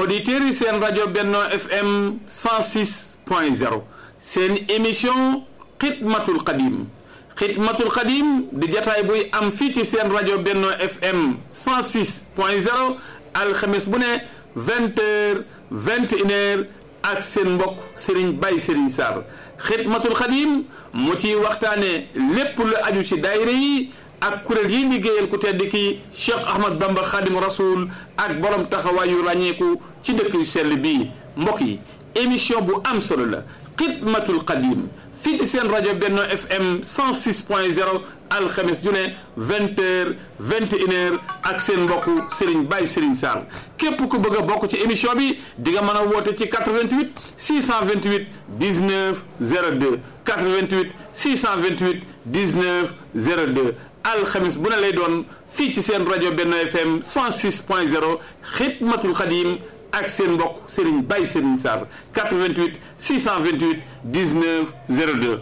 auditeurs yi seen rajo Benno FM 106 point 0 seen émission xidmatul xadim xidmatul xadim di jataay buy am fii ci seen rajo Benno FM 106 point 0 alxames bu ne 20 heures 21 heures ak seen mbokk Serigne Baye Serigne Sarr xidmatul xadim mu ciy waxtaane lépp lu aju ci daayira yi ak kuréel yi liggéeyal ku tedd ki Cheikh Ahmad Bamba Khadim Rasoul ak borom taxawaayu ràññeeku ci dëkk yu sell bii mbokk yi émission bu am solo la xidmatul xadim fii ci seen rajo Benno FM 106 point 0 alxames ju ne 20 heures 21 heures ak seen mbokku Serigne Baye Serigne Sarr képp ku bëgg a bokk ci émission bi di nga mën a woote ci 88 628 19 02 88 628 19 02 alxames bu ne lay doon fii ci seen rajo Benno FM 106 point 0 xidmatul xadim ak seen mbokk Serigne Baye Serigne Sarr 88 628 19 02